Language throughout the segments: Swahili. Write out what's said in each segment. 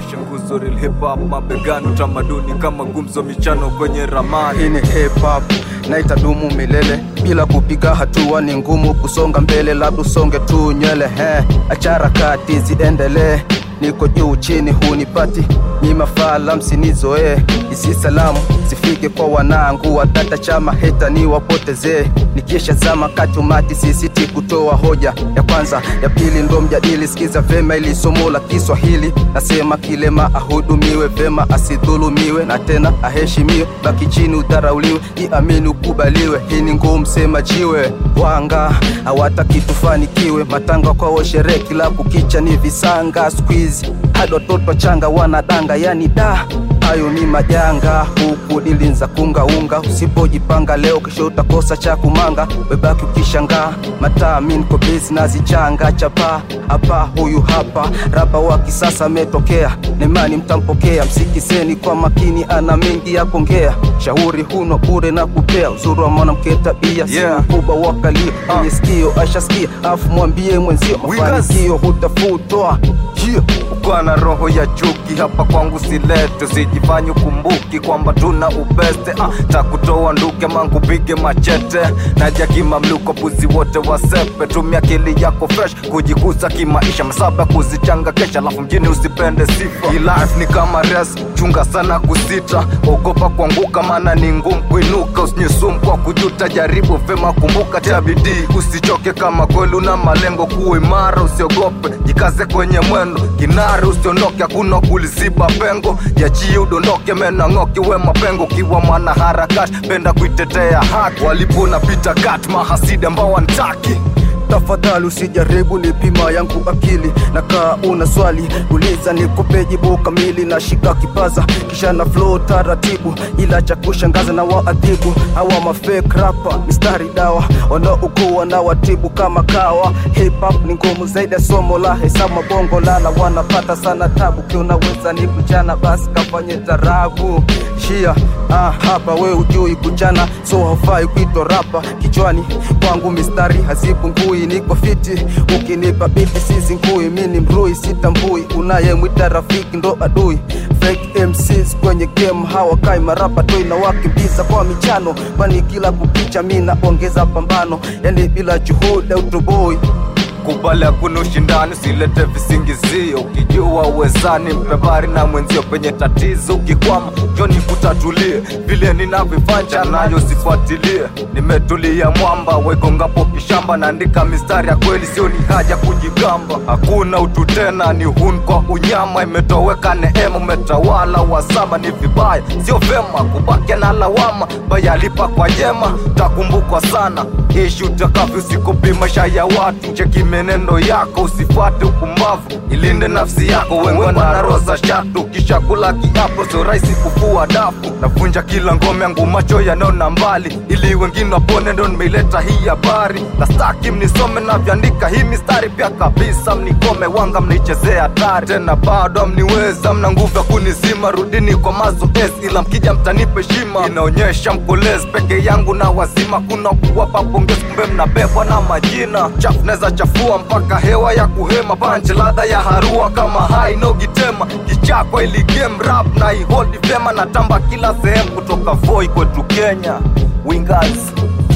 Washa nguzo real hip hop mabegani, utamaduni kama gumzo, michano kwenye ramani. Hii ni hip hop na itadumu milele, bila kupiga hatua ni ngumu kusonga mbele, labda usonge tu nywele. He, achara kati ziendelee, niko juu chini hunipati nyima fala, msinizoee hizi salamu zifike kwa wanangu, watata chama heta ni wapotezee, nikisha zama katumati sisiti kutoa hoja ya kwanza, ya pili ndo mjadili. Sikiza vema ili somo la Kiswahili, nasema kilema ahudumiwe vema, asidhulumiwe na tena aheshimiwe, baki chini udharauliwe, iamini ukubaliwe. Hii ni ngumu sema jiwe, wanga hawataki tufanikiwe, matanga kwao sherehe, kila kukicha ni visanga, squeeze hadi watoto wachanga wanadanga, yani da hayo ni majanga, huku dilinza kungaunga. Usipojipanga leo, kesho utakosa cha kumanga, webaki ukishangaa. Mataa mi niko busy nazichanga chapa hapa, huyu hapa rapa wa kisasa ametokea, nemani mtampokea, msikizeni kwa makini, ana mengi ya kuongea. Shauri huno bure na kupea, uzuri wa mwanamke tabia, si Yeah. mkubwa wakalio kwenye sikio, ashasikia afu mwambie mwenzio, Wiggers. mafanikio hutafutwa yeah. Ukiwa na roho ya chuki hapa kwangu silete, usijifanye ukumbuki kwamba tuna ubeste. Ah, takutoa nduke mankupige machete, naja kimamluko, puzi wote wasepe. Tumia akili yako fresh kujikuza kimaisha, masaba kuzichanga kesha, alafu mjini usipende sifa. Hii life ni kama res, chunga sana kusita, ogopa kuanguka, maana ni ngumu kuinuka. Usinyesum kwa kujuta, jaribu vema, kumbuka tia bidii, usichoke kama kweli una malengo, kuwa imara, usiogope, jikaze kwenye mwendo kinari, usiondoke, hakuna kuliziba pengo, jachie udondoke, mena ng'oki we mapengo, kiwa mwana harakati, penda kuitetea haki, walipo napita kat mahasidi ambao wantaki Tafadhali usijaribu ni pima yangu akili, na kaa una swali uliza, nikupe jibu kamili. Na shika kipaza kisha na flow taratibu, ila cha kushangaza na waadhibu hawa mafake rapa, mistari dawa wanaokuwa na watibu kama kawa. Hip hop ni ngumu zaidi ya somo la hesabu, mabongo lala wanapata sana tabu. Kiunaweza ni kuchana, basi kafanye tarabu shia ah, hapa we ujui kuchana, so haufai kuitwa rapa. Kichwani kwangu mistari hazipungui, niko fiti. Ukinipa biti sisi ngui, mi ni mrui sitambui, unayemwita rafiki ndo adui. Fake MCs kwenye game hawakai marapa toi na wakimbiza kwa michano, kwani kila kukicha mi naongeza pambano, yani bila juhudi utoboi kubali hakuna ushindani, usilete visingizio. Ukijua uwezani, mpe bari na mwenzio penye tatizo. Ukikwama njoni kutatulie, vile ninavyofanya nayo sifuatilie. Nimetulia mwamba, wegongapo kishamba, naandika mistari ya kweli, sio ni haja kujigamba. Hakuna utu tena, ni hun kwa unyama, imetoweka neema, umetawala wasama. Ni vibaya, sio vema kubaki na lawama, bayalipa kwa jema, takumbukwa sana. Ishi utakavyo, usikopi maisha ya watu, cheki menendo yako, usifuate upumbavu, ilinde nafsi yako. Wengi na roho za shatu, kisha kula kiapo, sio rahisi kufua dafu. Navunja kila ngome yangu, macho yanaona mbali, ili wengine wapone, ndo nimeileta hii habari. Na staki mnisome navyoandika hii mistari, pia kabisa mnikome, wanga mnaichezea hatari, tena bado mniweza, mna nguvu ya kunizima. Rudini kwa mazoezi, ila mkija mtanipe heshima. Inaonyesha mkolezi peke yangu na wazima, kuna kuwapa pongezi, kumbe mnabebwa na majina chafu, neza chafua mpaka hewa ya kuhema, panche ladha ya harua kama hainogitema kichakwa, ili game rap na iholdi vyema, na tamba kila sehemu kutoka Voi kwetu Kenya, Wingers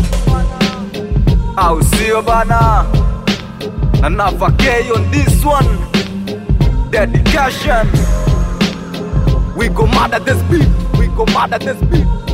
au sio bana? na Nava K on this one dedication, we go mad at this beat, we go mad at this beat.